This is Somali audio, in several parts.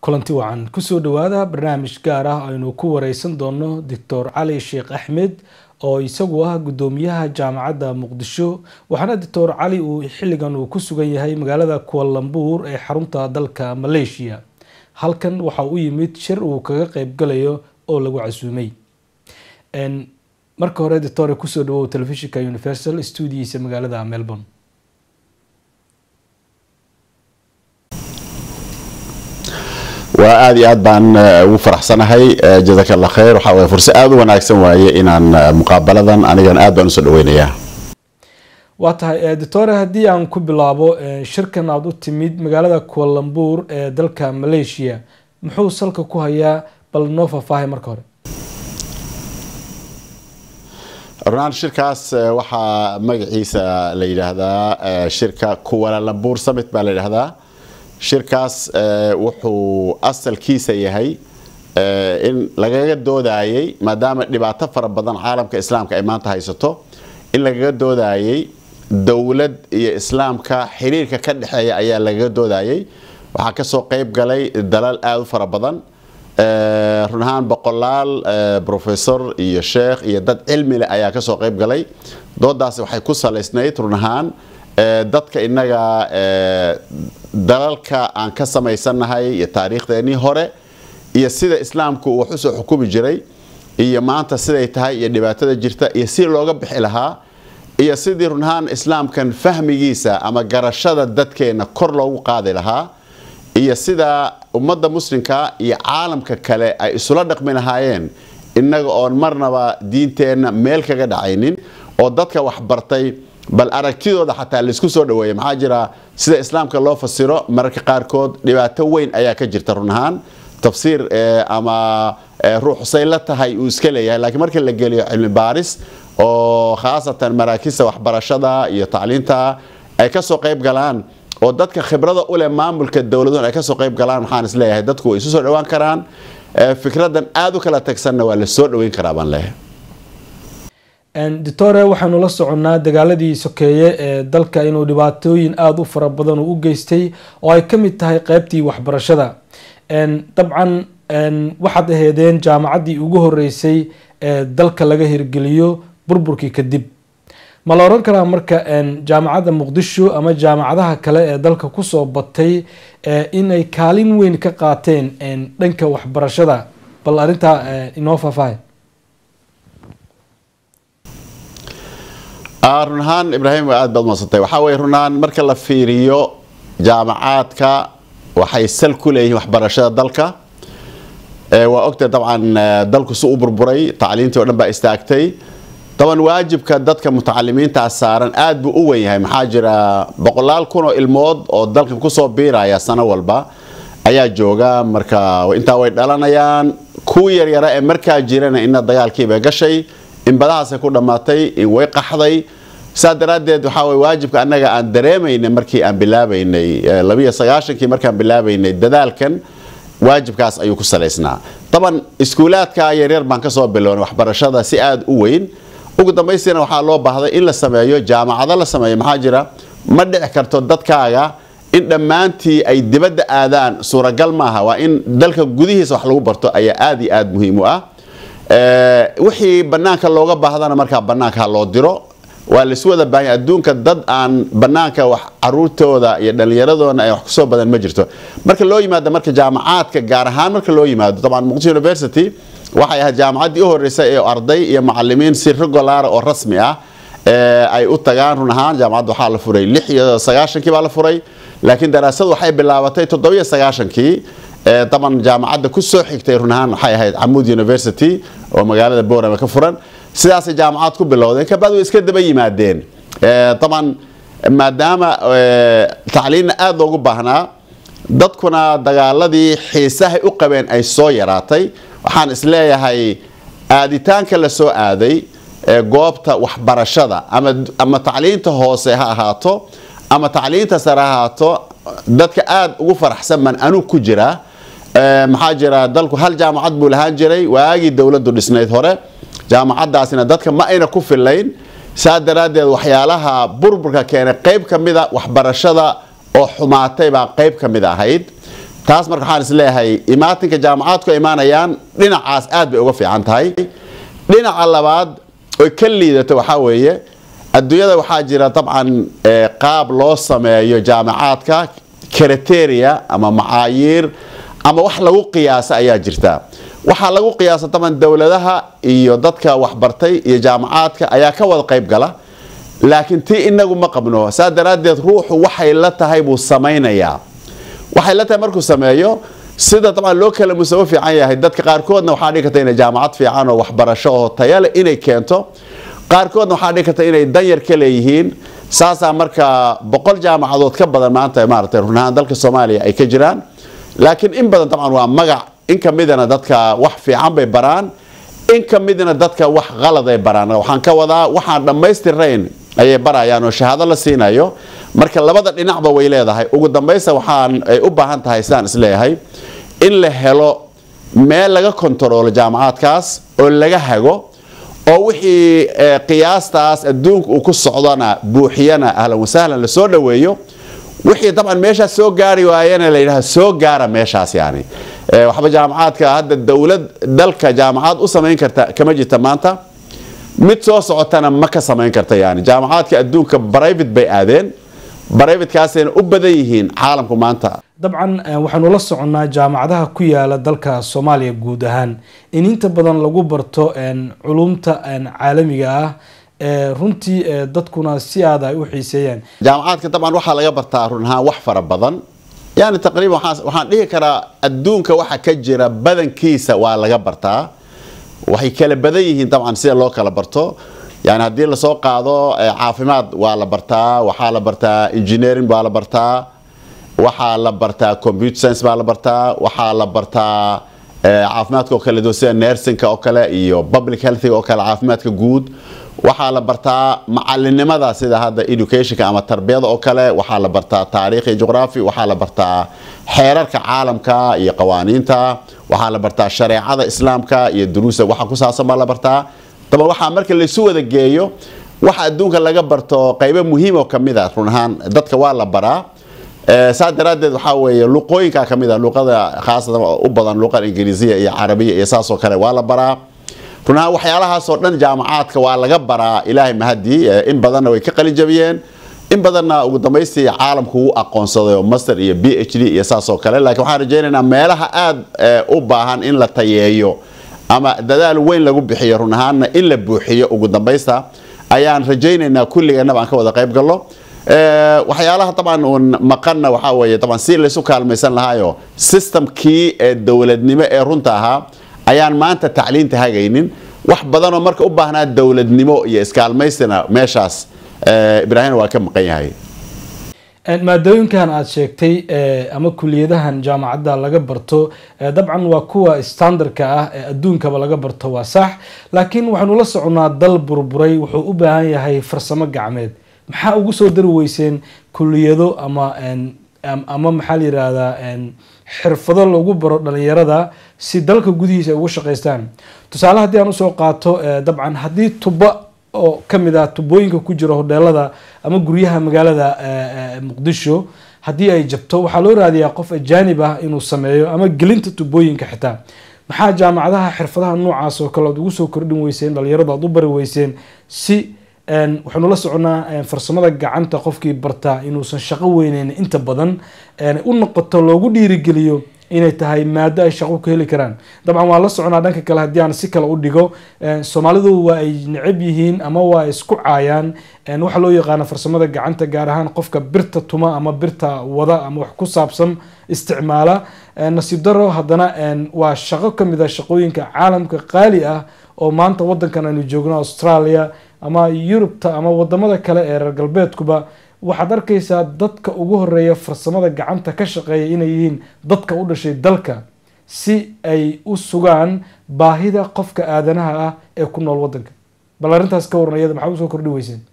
kulanti wacan kusoo dhawaada barnaamij gaar ah aynu ku wareysan doono doctor cali sheekh axmed oo isagu ah gudoomiyaha jaamacadda muqdisho waxaana doctor cali uu xilligan uu ku sugan yahay magaalada kualambuur ee xarunta dalka maleeshiya halkan waxa u yimid shir uu kaga qeybgalayo oo lagu casuumay marka hore doctor kusoo dhawow telefishinka universal stuudiyiisa magaalada melbourne waa aada iyo aad baan ugu faraxsanahay jazaka allah khayr waxaa waye fursa aada u wanaagsan waaye inaan muqaabaladan anigan aad baan usoo dhaweynayaa waa tahay doctore haddii aan ku bilaabo shirkan aada u timid magaalada kualambuur ee dalka maleeshiya muxuu salka ku hayaa bal noo faahfaahay marka hore runaan shirkaas waxaa magaciisa la yidhaahdaa shirka kualambuur summit baa la yidhaahdaa shirkaas wuxuu asalkiisa yahay in lagaga doodayey maadaama dhibaato fara badan caalamka islaamka ay maanta haysato in lagaga doodayey dowlad iyo islaamka xiriirka ka dhexeeya ayaa lagaga doodayey waxaa kasoo qeyb galay dalal aada u fara badan run ahaan boqolaal professor iyo sheekh iyo dad cilmileh ayaa kasoo qeyb galay doodaasi waxay ku salaysnayd run ahaan dadka innaga dalalka aan ka samaysannahay iyo taariikhdeenii hore iyo sida islaamku uu wax usoo xukumi jiray iyo maanta siday tahay iyo dhibaatada jirta iyo si looga bixi lahaa iyo sidii run ahaan islaamkan fahmigiisa ama garashada dadkeenna kor loogu qaadi lahaa iyo sida ummadda muslimka iyo caalamka kale ay isula dhaqmi lahaayeen innaga oon marnaba diinteenna meel kaga dhacaynin oo dadka waxbartay bal aragtidooda xataa laisku soo dhaweeya maxaa jira sida islaamka loo fasiro mararka qaarkood dhibaato weyn ayaa ka jirta run ahaan tafsiir ama ruux say la tahay uu iska leeyahay laakiin marka la geliyo cilmi baaris oo khaasatan maraakista waxbarashada iyo tacliinta ay kasoo qayb galaan oo dadka khibrada uleh maamulka dowladuhun ay kasoo qayb galaan waxaan isleeyahay dadku way isu soo dhawaan karaan fikradan aada u kala tagsanna waa la soo dhaweyn karaa baan leeyahay doctore waxaanu la soconnaa dagaaladii sokeeye ee dalka inuu dhibaatooyin aada u fara badan uu u geystay oo ay ka mid tahay qeybtii waxbarashada dabcan waxaad aheedeen jaamacaddii ugu horeysay ee dalka laga hirgeliyo burburkii kadib ma la oran karaa marka jaamacadda muqdisho ama jaamacadaha kale ee dalka kusoo batay inay kaalin weyn ka qaateen dhanka waxbarashada bal arrintaa inoo faahfaahay run ahaan ibraahim waa aad baad madsantay waxaa weye run ahaan marka la fiiriyo jaamacaadka waxay sal ku leeyihiin waxbarashada dalka waa ogtay dabcan dalku si u burburay tacliintii o dhan baa istaagtay daban waajibka dadka mutacalimiintaa saaran aad buu u wen yahay maxaa jira boqolaal kun oo ilmood oo dalkan kusoo biiraya sano walba ayaa jooga marka intaa way dhalanayaan kuwii yaryara ee markaa jirana ina dagaalkiibay gashay in badahaasay ku dhammaatay in way qaxday saa daraaddeed waxaa way waajibka annaga aan dareemaynay markii aan bilaabaynay labiyo sagaashankii markaan bilaabaynay dadaalkan waajibkaas ayuu ku salaysnaa daban iskuulaadka yaryar baan kasoo bilownay waxbarashada si aada u weyn ugu dambaystiina waxaa loo baahday in la sameeyo jaamacado la sameeyo maxaa jira ma dhici karto dadkaaga in dhammaantii ay dibadda aadaan suuragal maaha waa in dalka gudihiisa wax lagu barto ayaa aada iyo aada muhiim u ah wixii banaanka looga baahdana markaa banaanka loo diro waa laisu wada baahanya adduunka dad aan banaanka wax caruurtooda iyo dhallinyaradooda ay wax kusoo badan ma jirto marka loo yimaado marka jaamacaadka gaar ahaan marka loo yimaado dabcan muqdisho university waxay ahayd jaamacaddii u horreysay ee arday iyo macalimiin si regular oo rasmi ah ay u tagaan run ahaan jaamacadda waxaa la furay lix iyo sagaashankii baa la furay laakiin daraasadu waxay bilaabatay toddobiyo sagaashankii daban jaamacadda kusoo xigtay run ahaan waxay ahayd camuud university oo magaalada boorama ka furan sidaasay jaamacad ku bilowdeen kabacd way iska daba yimaadeen daban maadaama tacliinna aada loogu baahnaa dadkuna dagaaladii xiisahay u qabeen ay soo yaraatay waxaan isleeyahay aaditaanka la soo aaday goobta waxbarashada ama tacliinta hoose ha ahaato ama tacliinta sare ha ahaato dadka aada ugu faraxsan baan anug ku jiraa maxaa jira dalku hal jaamacad buu lahaan jiray waagii dowladdu dhisnayd hore jaamacadaasina dadka ma ayna ku filayn saa daraaddeed waxyaalaha burburka keenay qayb ka mida waxbarashada oo xumaatay baa qayb ka mid ahayd taas marka waxaan isleeyahay imaatinka jaamacaadku imaanayaan dhinacaas aad bay uga fiican tahay dhinaca labaad oy ka liidato waxaa weeye adduunyada waxaa jira dabcan qaab loo sameeyo jaamacaadka kriteria ama macaayiir ama wax lagu qiyaasa ayaa jirta waxaa lagu qiyaasa daban dowladaha iyo dadka waxbartay iyo jaamacaadka ayaa ka wada qayb gala laakiin tii inagu ma qabno saa daraaddeed ruuxu waxay la tahay buu samaynayaa waxay la tahay markuu sameeyo sida dabcan loo kala musawo fiican yahay dadka qaarkoodna waxaa dhigi karta inay jaamacad fiican oo waxbarasho oo tayale inay keento qaarkoodna waxaa dhigi karta inay danyar ka leeyihiin saasaa marka boqol jaamacadood ka badan maanta maaragtay runahaan dalka soomaaliya ay ka jiraan laakiin in badan dabcan waa magac in ka midana dadka wax fiican bay baraan in ka midna dadka wax qalad ay baraan waxaan ka wadaa waxaan dhammaystirayn ayay barayaan oo shahaado la siinayo marka labada dhinacba way leedahay ugu dambaysta waxaan ay u baahan tahay sidaan isleeyahay in la helo meel laga kontaroolo jaamacaadkaas oo laga hago oo wixii qiyaastaas adduunka uu ku socdona buuxiyana ahlan wasahlan lasoo dhoweeyo wixii dabcan meeshaas soo gaari waayana la yidhaha soo gaara meeshaas yani waxba jaamacaadka hadda dowlad dalka jaamacad u samayn karta kama jirta maanta mid soo socotana ma ka samayn karta yani jaamacaadka adduunka brivate bay aadeen brivatekaasayna u badan yihiin caalamku maanta dabcan waxaanu la soconnaa jaamacadaha ku yaala dalka soomaaliya guud ahaan in inta badan lagu barto culumta caalamiga ah runtii dadkuna si aada ay u xiiseeyaan jaamacaadka dabcan waxaa laga bartaa run ahaan wax fara badan yani taqriiban waxaan dhihi karaa adduunka waxa ka jira badankiisa waa laga bartaa waxay kala badan yihiin dabcan sida loo kala barto yani haddii lasoo qaado caafimaad waa la bartaa waxaa la bartaa engineering baa la bartaa waxaa la bartaa computer science baa la bartaa waxaa la bartaa caafimaadka oo kale do sida nursingka oo kale iyo public healthiga oo kale caafimaadka guud waxaa la bartaa macalinimada sida hadda educationka ama tarbiyada oo kale waxaa la bartaa taariikh iyo juqraafi waxaa la bartaa xeerarka caalamka iyo qawaaniinta waxaa la bartaa shareecada islaamka iyo duruusa waxa ku saabsan baa la bartaa daba waxaa marka laysu wada geeyo waxa adduunka laga barto qaybo muhiim oo kamid a run ahaan dadka waa la baraa saa daraaddeed waxaa weeye luqooyinka ka mid a luqada khaasatan u badan luqada ingiriisiya iyo carabiya iyo saasoo kale waa la baraa run ahaan waxyaalahaasoo dhan jaamacaadka waa laga baraa ilaahay mahadii in badanna way ka qalin jabiyeen in badanna ugu dambaystii caalamku wuu aqoonsaday oo master iyo b h d iyo saasoo kale laakiin waxaan rajaynaynaa meelaha aada u baahan in la tayeeyo ama dadaal weyn lagu bixiyo run ahaanna in la buuxiyo ugu dambaysta ayaan rajaynaynaa kulligeenaba aan ka wada qayb gallo waxyaalaha dabcan uun maqanna waxaa weeye dabcan si laysu kaalmaysan lahaayo systemkii ee dowladnimo ee runta ahaa ayaan maanta tacliinta hagaynin wax badanoo marka u baahnaa dowladnimo iyo iskaalmaystina meeshaas ibraahim waa ka maqan yahay maadooyinkan aada sheegtay ama kuliyadahan jaamacadda laga barto dabcan waa kuwa standardka ah ee adduunkaba laga barto waa sax laakiin waxaanu la soconnaa dal burburay wuxuu u baahan yahay farsamo gacmeed maxaa ugu soo dari weyseen kuliyado ama ama maxaa la yihahdaa xirfado lagu baro dhalinyarada si dalka gudihiisa ay ugu shaqaystaan tusaale haddii aan usoo qaato dabcan haddii tuba oo kamid ah tubooyinka ku jira hodheelada ama guryaha magaalada muqdisho haddii ay jabto waxaa loo raadiyaa qof ajaanib ah inuu sameeyo ama gelinta tubooyinka xitaa maxaa jaamacadaha xirfadaha noocaas oo kale aad ugu soo kordhin weyseen dhalinyaradu aad u bari weyseen si waxaanu la soconnaa farsamada gacanta qofkii bartaa inuusan shaqo weyneyn inta badan u noqoto loogu dhiirigeliyo inay tahay maado ay shaqo ka heli karaan dabcan waa la soconaa dhanka kale haddii aan si kale u dhigo soomaalidu waa ay necab yihiin ama waa isku caayaan waxaa loo yaqaana farsamada gacanta gaar ahaan qofka birta tuma ama birta wada ama wax ku saabsan isticmaala nasiib daro haddana waa shaqo kamid a shaqooyinka caalamka qaali ah oo maanta wadankan aynu joogno australia ama yurubta ama wadamada kale ee reer galbeedkuba waxaad arkaysaa dadka ugu horeeya farsamada gacanta ka shaqeeya inay yihiin dadka u dhashay dalka si ay u sugaan baahida qofka aadanaha ah ee ku nool wadanka bal arrintaas ka waran iyada maxaa usoo kordhi weyseen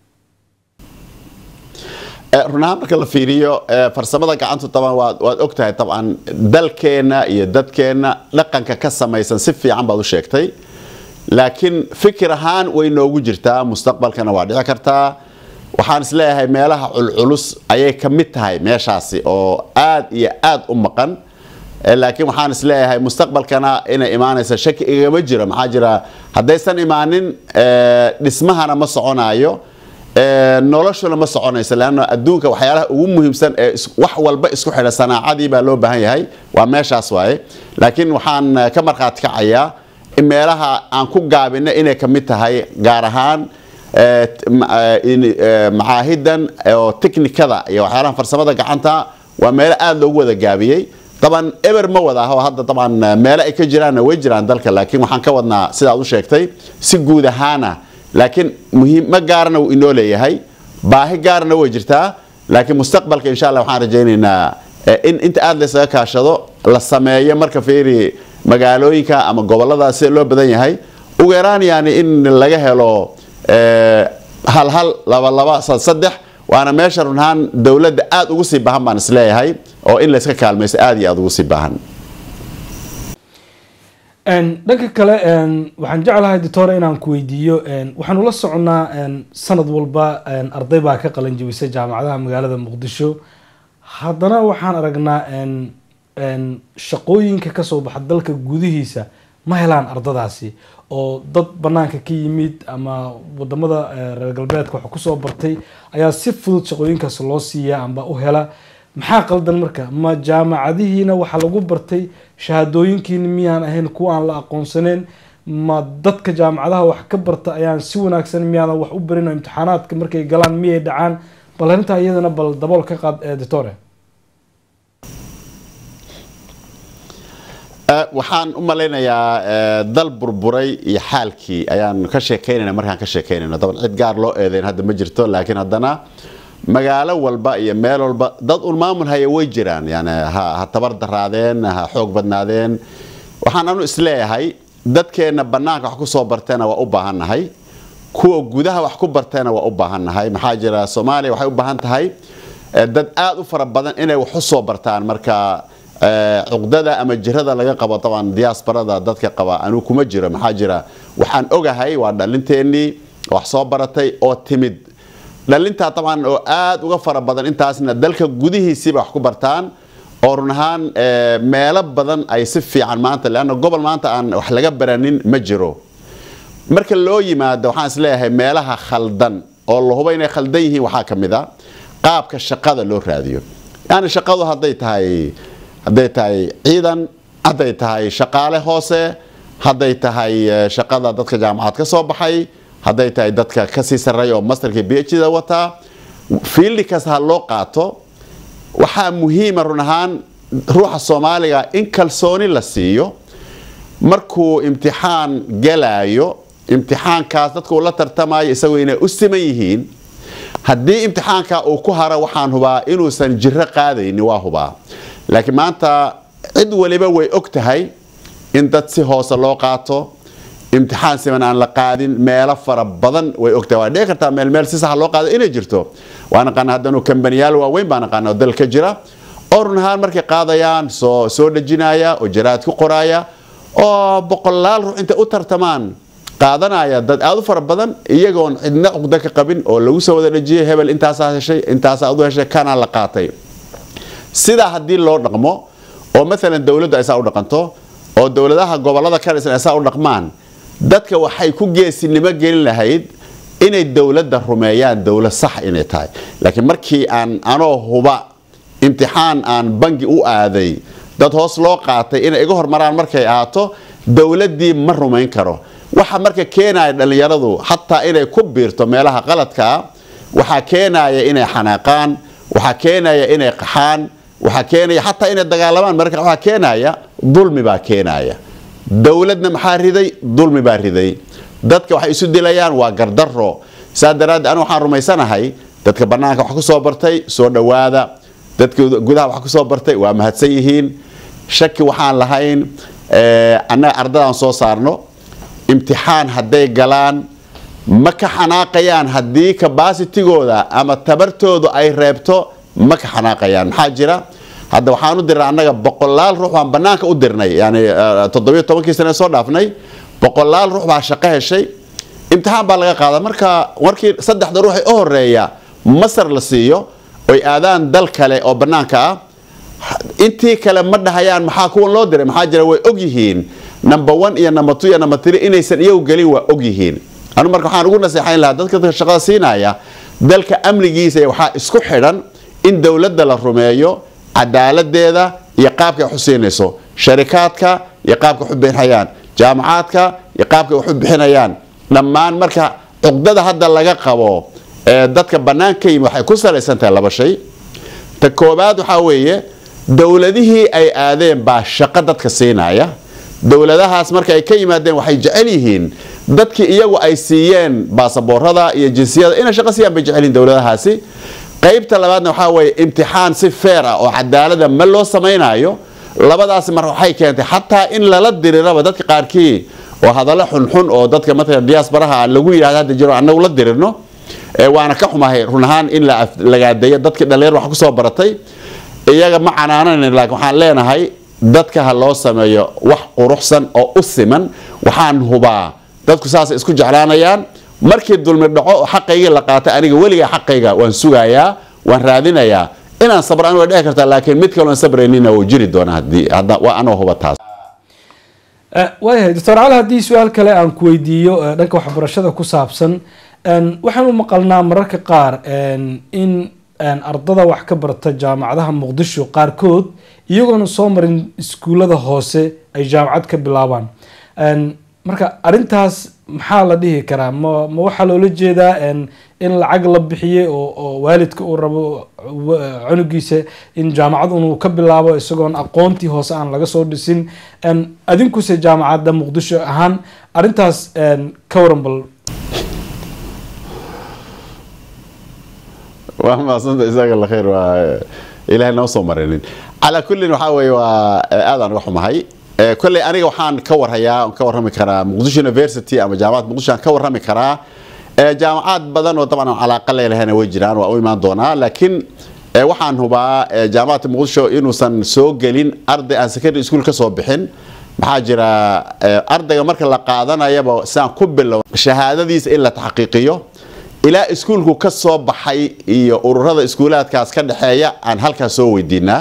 runahaan marka la fiiriyo farsamada gacantu taban waad ogtahay dabcan dalkeenna iyo dadkeenna dhaqanka ka samaysan si fiican baad u sheegtay laakiin fikir ahaan way noogu jirtaa mustaqbalkana waa dhici kartaa waxaan isleeyahay meelaha culculus ayay ka mid tahay meeshaasi oo aad iyo aad u maqan laakiin waxaan isleeyahay mustaqbalkana inay imaanaysa shaki igama jiro maxaa jira haddaysan imaanin dhismahana ma soconayo noloshuna ma soconayso leanna adduunka waxyaalaha ugu muhiimsan ee wax walba isku xidha sanaacadii baa loo baahan yahay waa meeshaas waaye laakiin waxaan ka markhaati kacayaa in meelaha aan ku gaabina inay ka mid tahay gaar ahaan macaahidan oo teknikada iyo waxyaalaha farsamada gacanta waa meelo aada loogu wada gaabiyey daban eber ma wada aho hadda daban meelo ay ka jiraanna way jiraan dalka laakiin waxaan ka wadnaa sidaad u sheegtay si guud ahaana laakiin muhiimo gaarna wuu inoo leeyahay baahi gaarna way jirtaa laakiin mustaqbalka insha allah waxaan rajaynaynaa in inta aada laysaga kaashado la sameeyo marka fiiri magaalooyinka ama gobolada sida loo badan yahay ugu yaraan yani in laga helo hal hal laba laba saddex waana meesha runahaan dowladda aada ugu sii baahan baan isleeyahay oo in layska kaalmaysto aada iyo aada ugu sii baahan dhanka kale waxaan jeclahay doctor inaan ku weydiiyo waxaanu la soconnaa sanad walba arday baa ka qalin jebisa jaamacadaha magaalada muqdisho haddana waxaan aragnaa shaqooyinka kasoo baxa dalka gudihiisa ma helaan ardadaasi oo dad banaanka ka yimid ama wadamada reer galbeedka wax kusoo bartay ayaa si fudud shaqooyinkaas loo siiya amba u hela maxaa qaldan marka ma jaamacadihiina waxaa lagu bartay shahaadooyinkiina miyaan ahayn kuwa aan la aqoonsaneyn ma dadka jaamacadaha wax ka barta ayaan si wanaagsan miyaadan wax u barin oo imtixaanaadka markay galaan miyay dhacaan bal arrintaa iyadana bal dabool ka qaad doctore waxaan u malaynayaa dal burburay iyo xaalkii ayaan ka sheekaynayna markaan ka sheekaynayno daban cid gaar loo eedeyn hadda ma jirto laakiin haddana magaalo walba iyo meel walba dad un maamul haya way jiraan yani ha tabar daraadeen ha xoog badnaadeen waxaan anu isleeyahay dadkeenna bannaanka wax ku soo barteena waa u baahannahay kuwa gudaha wax ku barteena waa u baahannahay maxaa jira soomaaliya waxay u baahan tahay dad aada u fara badan inay wax u soo bartaan marka cuqdada ama jirada laga qabo taban diaasbarada dadka qaba anuu kuma jiro maxaa jira waxaan ogahay waa dhallinteennii wax soo baratay oo timid dhalintaa taban oo aada uga fara badan intaasna dalka gudihiisiiba wax ku bartaan oo run ahaan meelo badan ay si fiican maanta leanna gobol maanta aan wax laga baranin ma jiro marka loo yimaado waxaan isleeyahay meelaha khaldan oo la hubo inay khaldan yihiin waxaa ka mid a qaabka shaqada loo raadiyo yani shaqadu hadday tahay hadday tahay ciidan hadday tahay shaqaale hoose hadday tahay shaqada dadka jaamacad ka soo baxay hadday tahay dadka kasii sarreeya oo masterka b h da wataa fiildi kasta ha loo qaato waxaa muhiima run ahaan ruuxa soomaaliga in kalsooni la siiyo markuu imtixaan galaayo imtixaankaas dadka uu la tartamayo isagoo inay u siman yihiin haddii imtixaanka uu ku haro waxaan hubaa inuusan jiro qaadayni waa hubaa laakiin maanta cid waliba way og tahay in dad si hoose loo qaato imtixaan siman aan la qaadin meelo fara badan way ogtahay waa dhici kartaa meel meel si sax loo qaado inay jirto waa naqaana haddanu kambaniyaal waaweyn baa naqaana oo dalka jira oo run ahaan markay qaadayaan soo soo dhejinaya oo jaraad ku qoraaya oo boqolaal ruux intay u tartamaan qaadanaya dad aada u fara badan iyagoon cidna cuqdo ka qabin oo lagu soo wada dhejiyay hebel intaasaa heshay intaasaa adu heshay kanaa la qaatay sidaa haddii loo dhaqmo oo maalan dowladdu ay saa u dhaqanto oo dowladaha gobolada ka dhisan ay saa u dhaqmaan dadka waxay ku geesinimo gelin lahayd inay dowladda rumeeyaan dowlad sax inay tahay laakiin markii aan anoo huba imtixaan aan bangi u aaday dad hoos loo qaatay inay iga hormaraan markay ahaato dowladdii ma rumayn karo waxa marka keenaya dhallinyaradu xataa inay ku biirto meelaha qaladkaa waxaa keenaya inay xanaaqaan waxaa keenaya inay qaxaan waxaa keenaya xataa inay dagaalamaan marka waxaa keenaya dulmi baa keenaya dowladna maxaa riday dulmi baa riday dadka waxay isu dilayaan waa gardaro saa daraaddeed anu waxaan rumaysanahay dadka bannaanka wax ku soo bartay soo dhowaada dadka gudaha wax ku soo bartay waa mahadsan yihiin shaki waxaan lahayn annaga ardadaan soo saarno imtixaan hadday galaan ma ka xanaaqayaan haddii kabaasitigooda ama tabartoodu ay reebto ma ka xanaaqayaan maxaa jira hadda waxaan u dirnay annaga boqolaal ruux baan bannaanka u dirnay yani toddobiyo tobankii sane soo dhaafnay boqolaal ruux baa shaqo heshay imtixaan baa laga qaada marka markii saddexda ruux ee u horeeya masar la siiyo oy aadaan dal kale oo bannaanka ah intii kale ma dhahayaan maxaa kuwan loo diray maxaa jira way og yihiin number one iyo number two iyo number three inaysan iyagu gelin waa og yihiin anu marka waxaan ugu naseexayn lahaa dadka dadka shaqada siinaya dalka amnigiisa waxaa isku xidhan in dowladda la rumeeyo cadaaladeeda iyo qaabka ay xusiinayso sharikaadka iyo qaabka wax u bixinayaan jaamacaadka iyo qaabka wax u bixinayaan dhammaan marka cuqdada hadda laga qabo ee dadka bannaan ka yimi waxay ku salaysan tahay laba shay ta koobaad waxaa weeye dowladihii ay aadeen baa shaqo dadka siinaya dowladahaas marka ay ka yimaadeen waxay jecel yihiin dadkii iyagu ay siiyeen baasaboorada iyo jinsiyada inay shaqo siiyaan bay jecel yihiin dowladahaasi qaybta labaadna waxaa weeye imtixaan si feer ah oo cadaalada ma loo samaynayo labadaasi marka waxay keentay xataa in lala diriraba dadka qaarkii oo hadallo xunxun oo dadka matalan diaasbaraha lagu yidhahdo hadda jiro annagu la dirirno waana ka xumahay run ahaan in lagaadeeyo dadkii dhallinyar wax kusoo baratay iyaga ma canaanayn laakiin waxaan leenahay dadka ha loo sameeyo wax quruxsan oo u siman waxaan hubaa dadku saasay isku jeclaanayaan markii dulmi dhaco oo xaqaygii la qaatay aniga weligaa xaqayga waan sugayaa waan raadinayaa inaan sabraan way dhici kartaa laakiin mid kaloon sabraynina wuu jiri doonaa haddii waa anoo huba taas waayahay doctor cali haddii su-aal kale aan ku weydiiyo dhanka waxbarashada ku saabsan waxaan u maqalnaa mararka qaar in ardada wax ka barta jaamacadaha muqdisho qaarkood iyagoona soo marin iskuullada hoose ay jaamacad ka bilaabaan marka arintaas maxaa la dhihi karaa ma ma waxaa loola jeedaa in lacag la bixiyey oo waalidka uu rabo cunugiisa in jaamacad uu ka bilaabo isagoon aqoontii hoose aan laga soo dhisin adinkuse jaamacadda muqdisho ahaan arintaas ka waran bal waa maasanta isaga la khayr waa ilaahay noo soo marinin calaa kullin waxaa weeye waa aadaan uga xumahay kolley aniga waxaan ka warhayaa ka warrami karaa muqdisho university ama jaamacad muqdisho aan ka warrami karaa jaamacaad badan oo dabcan aan calaaqa leelahayna way jiraan waa u imaan doonaa laakiin waxaan hubaa jaamacadda muqdisho inuusan soo gelin arday aan secondary school ka soo bixin maxaa jira ardayga marka la qaadanayaba sidaan ku bilow shahaadadiisa in la taxqiiqiyo ilaa iskuulku ka soo baxay iyo ururada iskuulaadkaas ka dhexeeya aan halkaas soo weydiinaa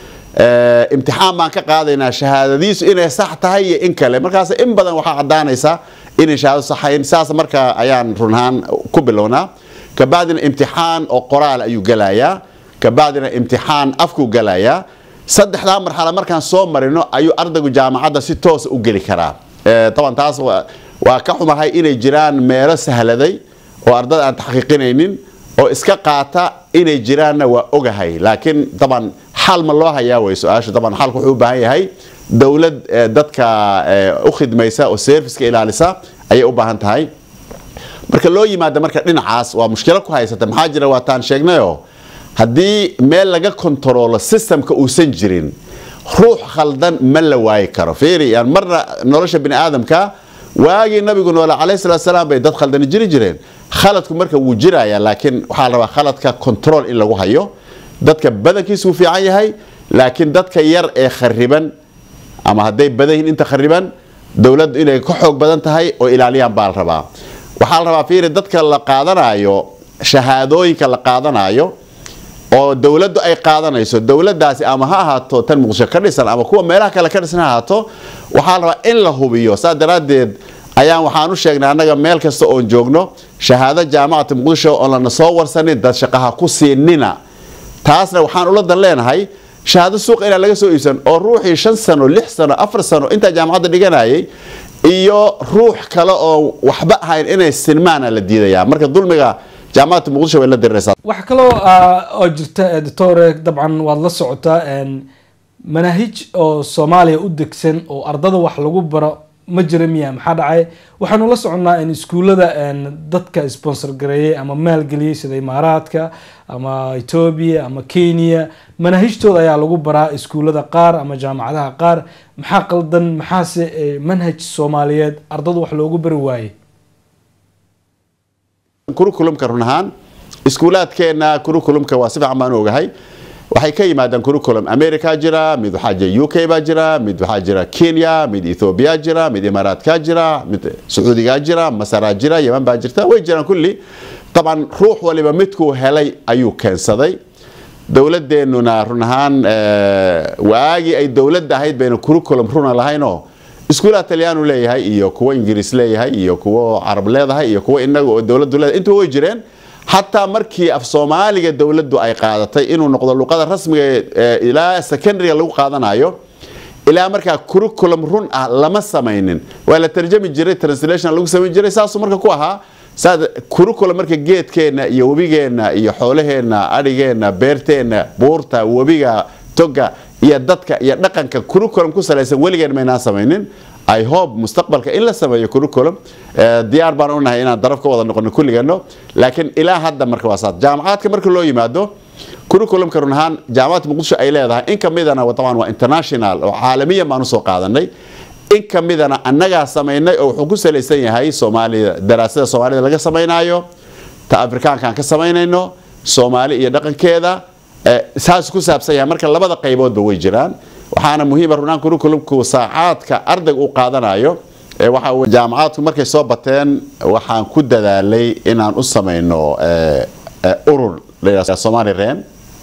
imtixaan baan ka qaadaynaa shahaadadiisu inay sax tahay iyo in kale markaas in badan waxaa caddaanaysa inay shahaado saxayn saas marka ayaan run ahaan ku bilownaa kabacdina imtixaan oo qoraal ayuu gelayaa kabacdina imtixaan afkuu gelayaa saddexdaa marxalo markaan soo marino ayuu ardaygu jaamacadda si toosa u geli karaa taban taas waa ka xumahay inay jiraan meelo sahladay oo ardada aan taxqiiqinaynin oo iska qaata inay jiraanna waa ogahay laakiin daban xal ma loo hayaa way su-aasha daban xalku wuxuu u baahan yahay dowlad dadka u khidmaysa oo serviceka ilaalisa ayay u baahan tahay marka loo yimaado marka dhinacaas waa mushkilo ku haysata maxaa jira waataan sheegnayoo haddii meel laga kontaroolo systemka uusan jirin ruux khaldan ma la waayi karo fiiri yani marna nolosha bini aadamka waagii nabigu noole calayhi salaatu salaam bay dad khaldani jiri jireen khaladku marka wuu jiraya laakiin waxaa la rabaa khaladka control in lagu hayo dadka badankiisu wuu fiican yahay laakiin dadka yar ee khariban ama hadday badan yihiin inta khariban dowladdu inay ka xoog badan tahay oo ilaaliyaan baa la rabaa waxaa la rabaa fiiri dadka la qaadanayo shahaadooyinka la qaadanayo oo dowladdu ay qaadanayso dowladdaasi ama ha ahaato tan muqdisho ka dhisan ama kuwa meelaha kale ka dhisan ha ahaato waxaa la rabaa in la hubiyo saas daraaddeed ayaan waxaan u sheegnay annaga meel kasta oon joogno shahaado jaamacata muqdisho oon lana soo warsanin dad shaqaha ku siinina taasna waxaan ula dan leenahay shahaado suuqa inaan laga soo iibsan oo ruuxii shan sano lix sano afar sano intaa jaamacadda dhiganayay iyo ruux kale oo waxba ahayn inay sinmaana la diidayaa marka dulmiga jaamacadda muqdisho way la diriraysaa wax kaloo oo jirta doctore dabcan waad la socotaa manaahij oo soomaaliya u degsan oo ardada wax lagu baro ma jira miya maxaa dhacay waxaanu la soconnaa in iskuullada dadka sponsor gareeyay ama maalgeliyey sida imaaraadka ama etoobiya ama kenya manaahijtooda ayaa lagu baraa iskuullada qaar ama jaamacadaha qaar maxaa qaldan maxaase manhaj soomaaliyeed ardada wax loogu bari waayey kurukulumka run ahaan iskuulaadkeena kurukulumka waa si fiican baan ogahay waxay ka yimaadaan kurukulum america jira mid waxaa jira u k baa jira mid waxaa jira kenya mid ethoobia jira mid imaaraadka jira mid sacuudiga jira masaraa jira yeman baa jirta way jiraan kulli طبعا ruux waliba midkuu helay ayuu keensaday dowladdeennuna run ahaan waagii ay dowladda ahayd bayna curriculum runa lahaynoo iskuulaha talyaanu leeyahay iyo kuwo ingiriis leeyahay iyo kuwo carab leedahay iyo kuwo inaga oo dowladdu leedahay intuba way jireen xataa markii af soomaaliga dowladdu ay qaadatay inuu noqdo luqada rasmiga ilaa secondaryga lagu qaadanayo ilaa markaa curriculum run ah lama samaynin waa la tarjami jiray translation lagu samayn jiray saasuu marka ku ahaa curriculum marka geedkeenna iyo webigeenna iyo xoolaheenna adhigeenna beerteenna buurta webiga toga iyo dadka iyo dhaqanka curriculum ku salaysan weligeen maynaan samaynin i hope mustaqbalka in la sameeyo curriculum diyaar baan unahay inaan daraf ka wada noqono kulligano laakiin ilaa hadda marka waa saas jaamacaadka marka loo yimaado curriculumka run ahaan jaamacadda muqdisho ay leedahay in kamidana taban waa international oo caalamiyan baan usoo qaadanay in kamidana annagaa samaynay oo wuxuu ku salaysan yahay soomaalida daraasada soomaalida laga samaynayo ta afrikaankaan ka samaynayno soomaali iyo dhaqankeeda saas ku saabsan yahay marka labada qayboodba way jiraan waxaana muhiima runaan curriculumku saacaadka ardayga uu qaadanayo waxa jaamacaadku markay soo bateen waxaan ku dadaalay inaan u samayno urur somali ren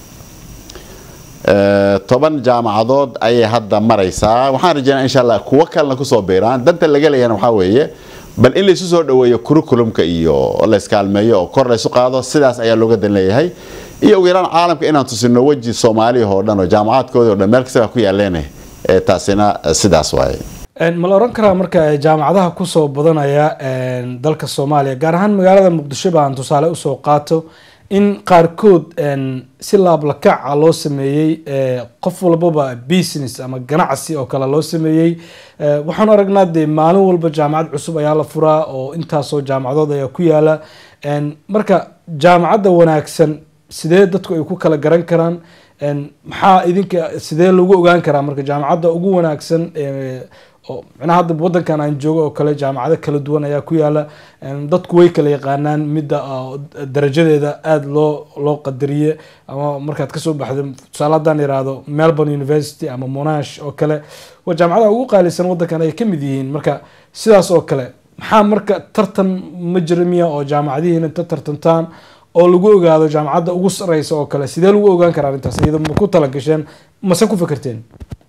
toban jaamacadood ayay hadda maraysaa waxaan rajeynaa insha allah kuwo kalena kusoo biiraan danta laga leeyana waxaa weeye bal in laysu soo dhaweeyo curriculumka iyo layskaalmeeyo oo kor laysu qaado sidaas ayaa looga dan leeyahay iyo ugu yaraan caalamka inaan tusino weji soomaaliya oo dhan oo jaamacaadkooda o dhan meel kasta ku yaaleen taasina sidaas waaye ma la oran karaa marka jaamacadaha kusoo badanaya dalka soomaaliya gaar ahaan magaalada muqdisho baan tusaale usoo qaato in qaarkood si laablakaca loo sameeyey qof walbaba business ama ganacsi oo kale loo sameeyey waxaan aragnaa dee maalin walba jaamacad cusub ayaa la furaa oo intaasoo jaamacadood ayaa ku yaala marka jaamacadda wanaagsan sidee dadku ay ku kala garan karaan maxaa idinka sidee lagu ogaan karaa marka jaamacadda ugu wanaagsan oo micnaha hadda wadankan aan joogo oo kale jaamacado kala duwan ayaa ku yaala dadku way kala yaqaanaan midda darajadeeda aada loo loo qadariye ama markaad kasoo baxdo tusaale haddaan yihahdo melbourne university ama monash oo kale waa jaamacadaha ugu qaalisan wadankan ay kamid yihiin marka sidaas oo kale maxaa marka tartan ma jira miya oo jaamacadihiin inta tartantaan oo lagu ogaado jaamacadda ugu sareysa oo kale sidee lagu ogaan karaa arrintaas iyado ma ku talagasheen mase ku fikirteen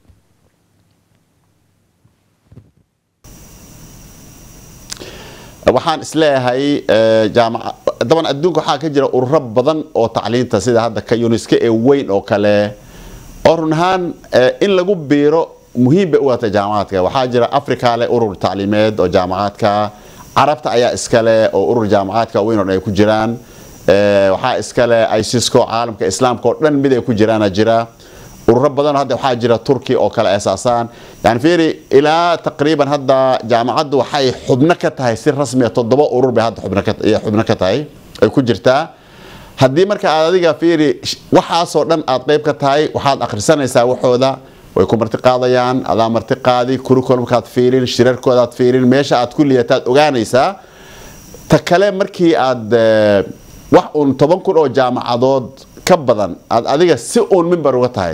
waxaan isleeyahay daban adduunka waxaa ka jira ururo badan oo tacliinta sida hadda ka unesco ee weyn oo kale oo run ahaan in lagu biiro muhiim bay u wata jaamacaadka waxaa jira africa leh urur tacliimeed oo jaamacaadka carabta ayaa iskale oo urur jaamacaadka weyn oo dhan ay ku jiraan waxaa iskale icisco caalamka islaamka oo dhan mid ay ku jiraana jira ururo badan hadda waxaa jira turki oo kale asaasaan yani fiiri ilaa taqriiban hadda jaamacaddu waxay xubno ka tahay si rasmiya toddoba urur bay hadda xubno ka tahay ay ku jirtaa haddii marka aad adiga fiiri waxaasoo dhan aad qayb ka tahay waxaad akhrisanaysaa waxooda way ku marti qaadayaan adaa marti qaadi curriculumkaad fiirin shirarkoodaad fiirin meesha aad ku liyataad ogaanaysaa ta kale markii aad wax uun toban kun oo jaamacadood ka badan aad adiga si uun mimbar uga tahay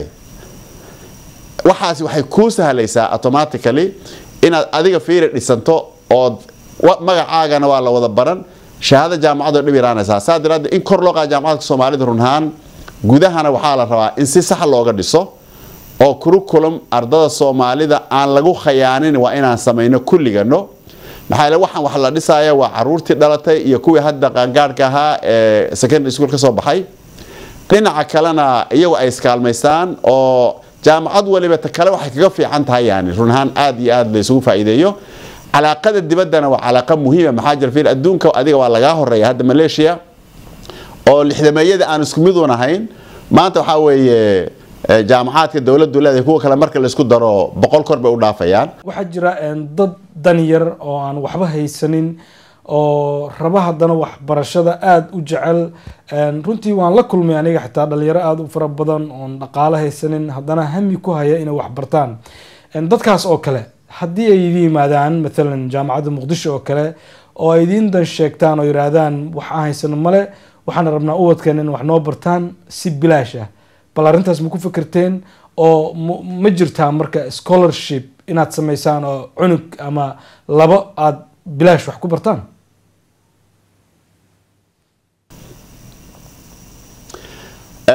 waxaasi waxay kuu sahlaysaa automatically inaad adiga fiiri dhisanto ood magacaagana waa la wada baran shahaado jaamacadoo dhib yaraanaysaa saa daraaddeed in kor loo qaada jaamacadka soomaalida runhaan gudahana waxaa la rabaa in si sax looga dhiso oo curriculum ardada soomaalida aan lagu khayaanin waa inaan samayno kulligano maxaa yeele waxaan wax la dhisaya waa caruurtii dhalatay iyo kuwii hadda qaangaadhka ahaa ee secondary school ka soo baxay dhinaca kalena iyagu ay iskaalmaystaan oo jaamacad waliba ta kale waxay kaga fiican tahay yani run ahaan aada iyo aada la isugu faa'iideeyo calaaqada dibaddana waa calaaqa muhiima maxaa jira fiil adduunka adiga waa lagaa horeeya hadda malaysia oo lixdameeyada aan isku mid un ahayn maanta waxaa weeye jaamacaadka dowladdu leedahay kuwa kale marka laysku daro boqol kor bay u dhaafayaan waxaa jira dad dan yar oo aan waxba haysanin oo raba haddana waxbarashada aada u jecel runtii waan la kulmay aniga xitaa dhalinyaro aada u fara badan oon dhaqaalo haysanin haddana hami ku haya inay waxbartaan dadkaas oo kale haddii ay idin yimaadaan maalan jaamacadda muqdisho oo kale oo ay idiin dan sheegtaan oo yihaahdaan wax aan haysano male waxaan rabnaa ubadkeena in wax noo bartaan si bilaash ah bal arrintaas ma ku fikirteen oo ma jirtaa marka scholarship inaad samaysaan oo cunug ama labo aada bilaash wax ku bartaan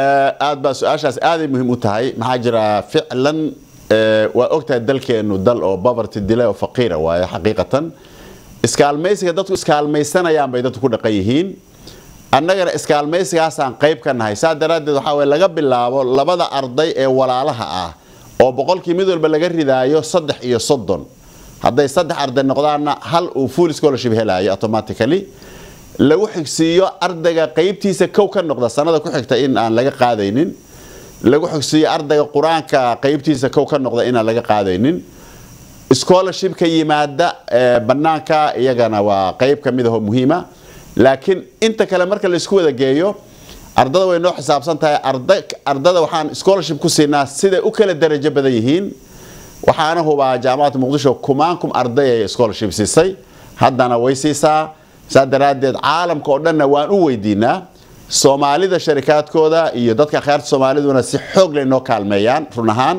aad baa su-aashaas aaday muhiim u tahay maxaa jira ficlan waa ogtahay dalkeenu dal oo poverty dila oo faqiira waaye xaqiiqatan iskaalmaysiga dadku iskaalmaysanayaan bay dadku ku dhaqan yihiin annagana iskaalmaysigaasaan qayb ka nahay saa daraaddeed waxaa weye laga bilaabo labada arday ee walaalaha ah oo boqolkii mid walba laga ridaayo saddex iyo soddon hadday saddex arday noqdaanna hal uu full scholarship helaayo automatically lagu xigsiiyo ardayga qaybtiisa kow ka noqda sanada ku xigta in aan laga qaadaynin lagu xigsiiyo ardayga qur-aanka qaybtiisa kow ka noqda inaan laga qaadaynin scholarshipka yimaada banaanka iyagana waa qayb ka mid ahoo muhiima laakiin inta kale marka laisku wada geeyo ardada way noo xisaabsan tahay ardada waxaan scholarship ku siinaa siday u kala darajo badan yihiin waxaana hubaa jaamacadda muqdisho kumaankum arday ay scholarship siisay haddana way siisaa saa daraaddeed caalamka oo dhanna waan u weydiinaa soomaalida sharikaadkooda iyo dadka akhyaarta soomaaliduna si xoog lay noo kaalmeeyaan run ahaan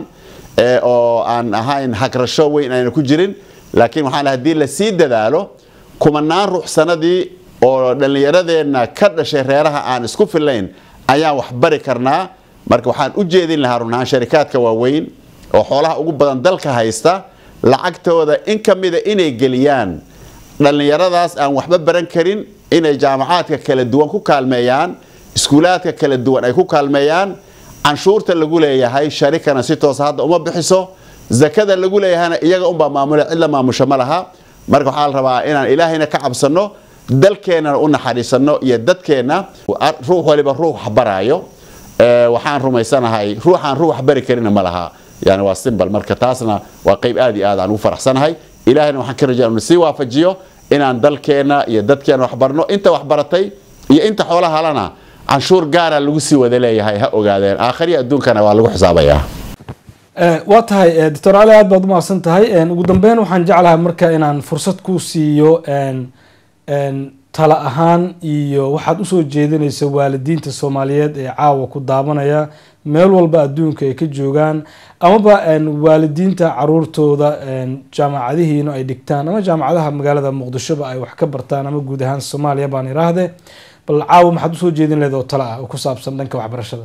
oo aan ahayn hagrasho weyn ayna ku jirin laakiin waxaan haddii lasii dadaalo kumanaan ruux sanadii oo dhallinyaradeenna ka dhashay reeraha aan isku filayn ayaan wax bari karnaa marka waxaan u jeedin lahaa run ahaan sharikaadka waaweyn oo xoolaha ugu badan dalka haysta lacagtooda in ka mida inay geliyaan dhallinyaradaas aan waxba baran karin inay jaamacaadka kala duwan ku kaalmeeyaan iskuulaadka kala duwan ay ku kaalmeeyaan canshuurta lagu leeyahay sharikana si toosa hadda uma bixiso zakada lagu leeyahayna iyaga unbaa maamula cid la maamusho ma laha marka waxaa la rabaa inaan ilaahayna ka cabsano dalkeennana u naxariisano iyo dadkeenna ruux waliba ruux wax baraayo waxaan rumaysanahay ruuxaan ruux wax bari karina ma laha yani waa simbal marka taasna waa qayb aad iyo aad aan ugu faraxsanahay ilaahayna waxaan ka rajaa inu sii waafajiyo inaan dalkeenna iyo dadkeena wax barno inta wax baratay iyo inta xoolaha halana canshuur gaara lagu sii wada leeyahay ha ogaadeen aakhiriya adduunkana waa lagu xisaabayaa waa tahay doctor ali aad baad umahadsan tahay ugu dambeyn waxaan jeclahay marka inaan fursad ku siiyo tala ahaan iyo waxaad usoo jeedinaysa waalidiinta soomaaliyeed ee caawa ku daabanaya meel walba adduunka ay ka joogaan amaba waalidiinta caruurtooda jaamacadihiina ay dhigtaan ama jaamacadaha magaalada muqdishoba ay wax ka bartaan ama guud ahaan soomaaliya baan iraahde bal caawa maxaad usoo jeedin leed oo tala ah oo ku saabsan dhanka waxbarashada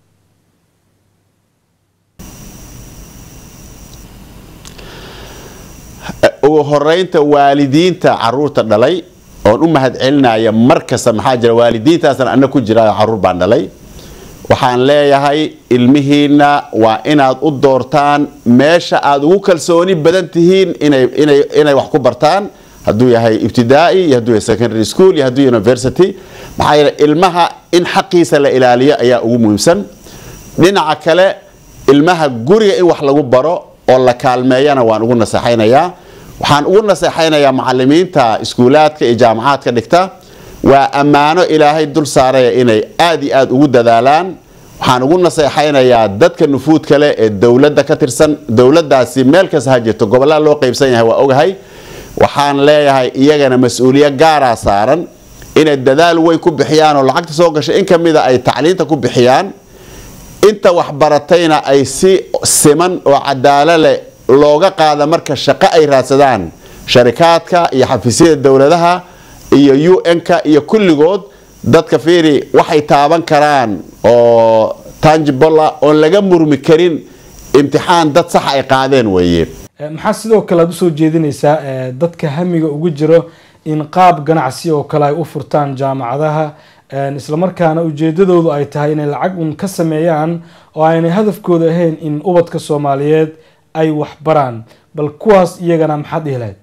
ugu horeynta waalidiinta caruurta dhalay oon u mahad celinaya mar kasta maxaa jira waalidiintaasna ana ku jira caruur baan dhalay waxaan leeyahay ilmihiina waa inaad u doortaan meesha aad ugu kalsooni badan tihiin inay wax ku bartaan hadduu yahay ibtidaa'i iyo hadduu yahay secondary school iyo hadduu university maxaa yeele ilmaha in xaqiisa la ilaaliyo ayaa ugu muhiimsan dhinaca kale ilmaha guriga in wax lagu baro oo la kaalmeeyana waan ugu naseexaynayaa waxaan ugu naseexaynayaa macalimiinta iskuulaadka iyo jaamacaadka dhigta waa ammaano ilaahay dul saaraya inay aad iyo aad ugu dadaalaan waxaan ugu naseexaynayaa dadka nufuud kale ee dowladda ka tirsan dowladdaasi meel kasta ha jirto gobollada loo qaybsan yahay waa ogahay waxaan leeyahay iyagana mas-uuliyo gaaraa saaran inay dadaal weyn ku bixiyaan oo lacagta soo gashay in kamida ay tacliinta ku bixiyaan inta waxbaratayna ay si siman oo cadaalo leh looga qaada marka shaqo ay raadsadaan sharikaadka iyo xafiisyada dowladaha iyo u n-ka iyo kulligood dadka fiiri waxay taaban karaan oo tangibola oon laga murmi karin imtixaan dad sax ay qaadeen weeye maxaa sidoo kale aad usoo jeedinaysaa dadka hamiga ugu jiro in qaab ganacsi oo kale ay u furtaan jaamacadaha islamarkaana ujeedadoodu ay tahay inay lacag un ka sameeyaan oo aynay hadafkooda ahayn in ubadka soomaaliyeed ay wax baraan bal kuwaas iyagana maxaad dhihi lahayd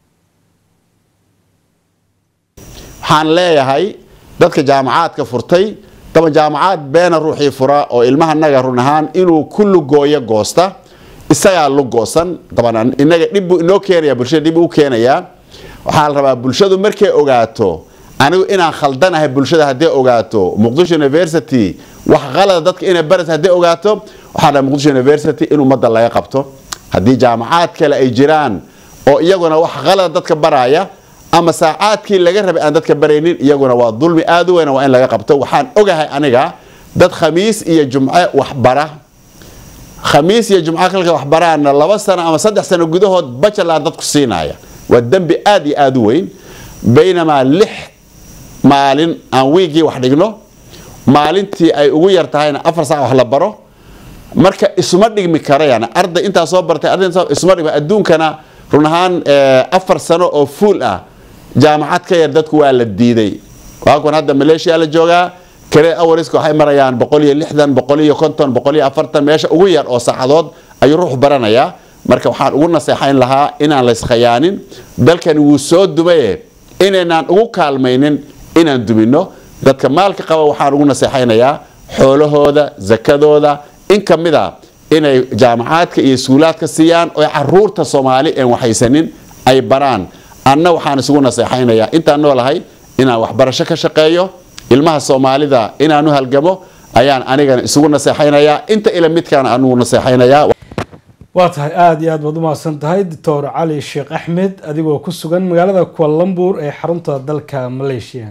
waxaan leeyahay dadka jaamacaadka furtay daba jaamacaad beena ruuxii fura oo ilmaha naga run ahaan inuu ku lugooyo goosta isagaa lugoosan daban inaga dhibbuu inoo keenaya bulshada dhib u keenayaa waxaa la rabaa bulshadu markay ogaato anigu inaan khaldanahay bulshada hadday ogaato muqdisho university wax qalada dadka inay baraysa hadday ogaato waxaa dhaha muqdisho university in ummadda laga qabto haddii jaamacaad kale ay jiraan oo iyaguna wax qalada dadka baraya ama saacaadkii laga rabay aan dadka baraynin iyaguna waa dulmi aad u weyn waa in laga qabto waxaan ogahay aniga dad khamiis iyo jumce waxbara khamiis iyo jumco kalka waxbaraana laba sano ama saddex sano gudahood bajalaan dadku siinaya waa dembi aad iyo aad u weyn baynamaa lix maalin aan wiigii wax dhigno maalintii ay ugu yar tahayna afar sac wax la baro marka isuma dhigmi kara yani arday intaa soo bartay arday intaa isuma dhigmi adduunkana run ahaan afar sano oo fuul ah jaamacad ka yar dadku waa la diiday waakuwan hadda maleeshiya la joogaa kale awariska waxay marayaan boqol iyo lixdan boqol iyo konton boqol iyo afartan meesha ugu yar oo saacadood ayuu ruux baranayaa marka waxaan ugu naseexayn lahaa inaan layskayaanin dalkani wuu soo dumaye inaynaan ugu kaalmaynin inaan dumino dadka maalka qaba waxaan ugu naseexaynayaa xoolahooda zakadooda in ka mid a inay jaamacaadka iyo iskuulaadka siiyaan oo caruurta soomaali een waxaysanin ay baraan anna waxaan isugu naseexaynayaa intaan noolahay inaan waxbarasho ka shaqeeyo ilmaha soomaalida inaanu halgamo ayaan anigana isugu naseexaynayaa inta ila midkaan anugu naseexaynayaa waa tahay aada iyo aad baad umahadsan tahay doctor cali sheekh axmed adigoo ku sugan magaalada kualambuur ee xarunta dalka malaysia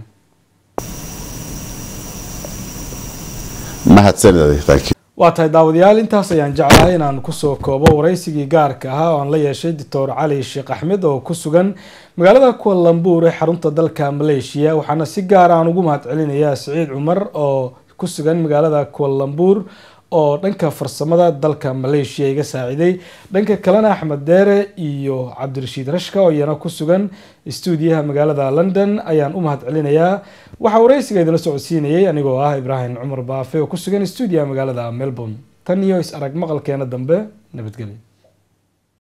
mahadsanid waa tahay daawadayaal intaas ayaan jeclahay inaan kusoo koobo waraysigii gaarka ahaa oo aan la yeeshay doctor cali sheekh axmed oo ku sugan magaalada kualambuur ee xarunta dalka malaysia waxaana si gaar aan ugu mahad celinayaa siciid cumar oo ku sugan magaalada kualambuur oo dhanka farsamada dalka malaysia iga saaciday dhanka kalena axmed deere iyo cabdirashiid rashka oo iyana ku sugan stuudiyaha magaalada london ayaan u mahad celinayaa waxaa waraysiga idinla socodsiinayay anigoo ah ibraahim cumar baafe oo ku sugan stuudiyaha magaalada melbourne tan iyo is arag maqalkeena dambe nabadgelyo